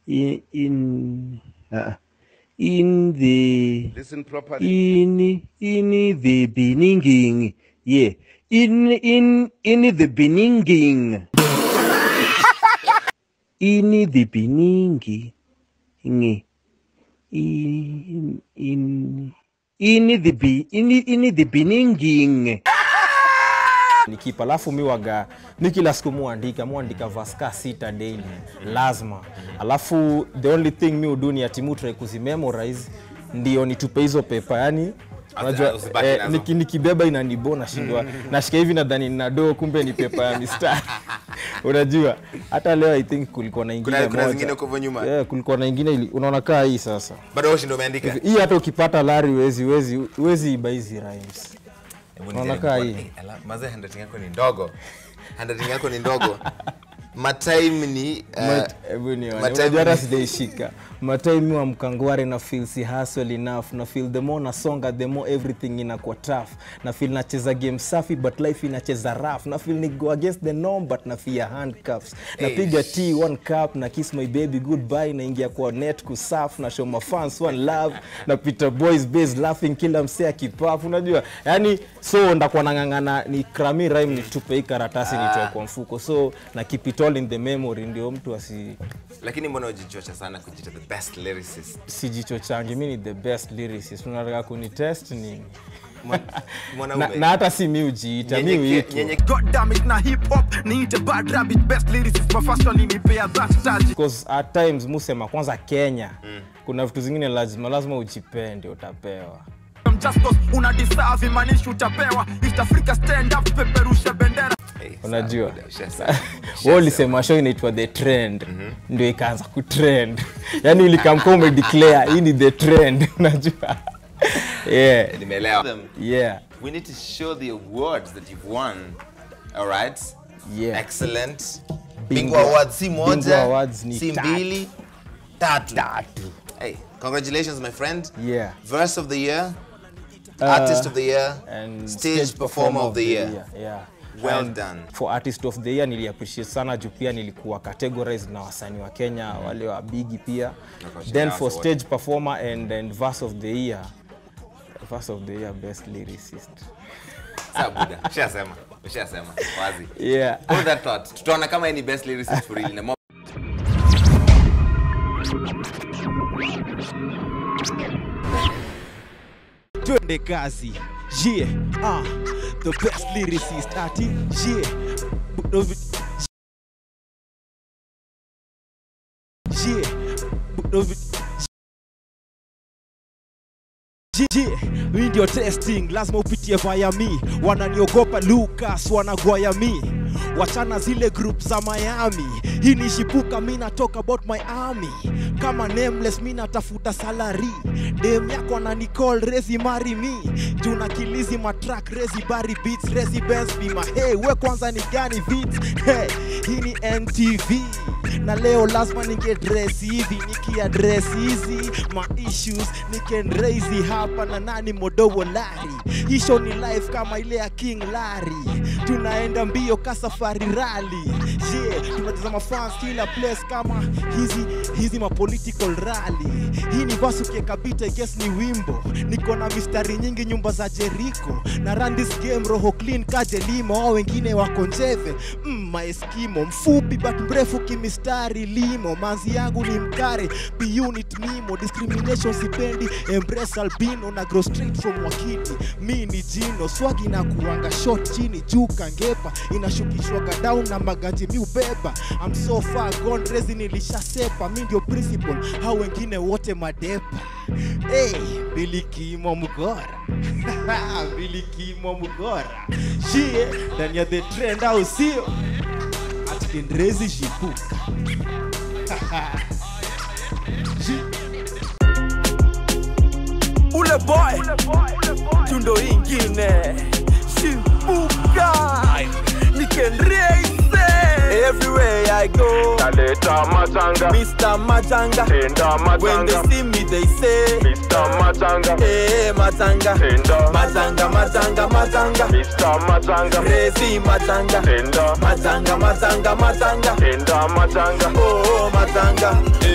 in in, uh, in the Listen properly. in in the beginning yeah in in in the beginning in the beginning in in in in the be in in the beginning ni kipa alafu mi waga mi kila siku muandika muandika vaska sita daily lazima alafu the only thing mi udu ni ati mutrai kuzimemorize ndio nitupe hizo pepa yani unajua usibaki eh, nazo. niki, nikibeba inanibo nashindwa nashika hivi nadhani nina doo kumbe ni pepa ya mistari unajua hata leo i think kulikuwa na ingine Kuna- kuna moja. zingine huko hivyo nyuma? yeah, kulikuwa na ingine ili- unaona kaa hii sasa bado wewe ndio umeandika hii hata ukipata lari wezi wezi wezi iba hizi rhymes Hebu Unaona nijaribu kaa kuona. hii? Eh, ala, mazee handwriting yako ni ndogo handwriting yako ni ndogo matime ni uh, Mat- hebu nione. matime Unajua hata ni- sijaishika matime wa mkangware na feel si hustle enough na feel the more nasonga the more everything inakuwa tough na feel nacheza game safi but life inacheza rough na feel ni go against the norm but na fear handcuffs napiga t one cup na kiss my baby goodbye naingia kwa net kusaf na show my fans one love na Peter boys base laughing kila msee akipafu unajua yani so ndakuwa nang'ang'ana ni krami rhyme nitupe hii karatasi nitoe kwa mfuko so na keep it all in the memory ndio mtu asi lakini mbona ujichocha sana kujita the best lyricist sijicho changi mi ni the best lyricist unataka kunitest nini Mwa- na, mwanaume na hata si mi ujiita mi Nyenyeke- uitwa nyenye- God damn it, na hip hop, need a bad rabbit, best lyricist, my first one in the that touch. because at times musema kwanza kenya kuna vitu zingine lazima lazima ujipende utapewa I'm just cause una deserve imanishi utapewa. East Africa stand up, peperusha bendera. Eh, sawa, unajua buda, ushasema. we ulisema show inaitwa the trend ndio ikaanza kutrend yani ulikamka umedeclare hii ni the trend unajua yeah nimeelewa Them, yeah we need to show the awards that you've won all right Yeah. excellent Bingwa- bingwa awards si Bingwa moja awards ni si tatu. mbili tatu tatu hey congratulations my friend yeah verse of the year artist of the year and stage, performer of the year yeah Well And done. for artist of the year nili appreciate sana juu pia nilikuwa categorized na wasanii wa kenya wale wa bigi pia Nakosha then nao for wote. stage performer and, and verse of the year verse of the year best lyricist Sawa, buda ushasema ushasema wazi yeah hold that thought tutaona kama yeye ni best lyricist for real na mo- Twende kazi. Yeah, ah, the best lyricist ati. Yeah. Yeah. Yeah, hii ndio testing, lazima upitie via mi. Wananiogopa Lucas, wanagwaya mi. Wachana zile group za Miami. Hii ni shipuka, mi natoka about my army. Kama nameless, mi natafuta salary. Dem yako anani call rezi marry me. Juu na kilizi matrack rezi bari beats rezi Benz bima. Hey, we kwanza ni gani beats? Hey, hii ni NTV na leo lazima ningedress hivi nikiadress hizi ma issues nikenraisi hapa na nani modowo lari hisho ni life kama ile ya king lari tunaenda mbio ka safari rali yeah, tunatazama fans kila place kama hizi hizi ma political rally hii ni vasu kiekabita I guess ni wimbo niko na mistari nyingi nyumba za jeriko na run this game roho clean kajelimo ao wengine wako njeve mm, maeskimo mfupi but mrefu kimistari limo manzi yangu ni mkare bunit nimo discrimination sipendi embrace albino na grow straight from wakiti mi ni jino swagi na kuanga short chini juu kangepa inashukishwaga down na maganji mi ubeba I'm so far gone rezi nilishasepa mi ndio principal hao wengine wote madepa hey, bilikimo mgora bilikimo mgora shie ndani ya the trend au sio atikendrezi shipuka ule boy tundo ingine shipuka nikenreise everywhere i go Naleta matanga, mr majanga tenda when they matanga, see me they say Mr. Matanga, hey, matanga tenda matanga matanga matanga Mr. Matanga, rezi matanga tenda matanga matanga matanga tenda matanga, oh matanga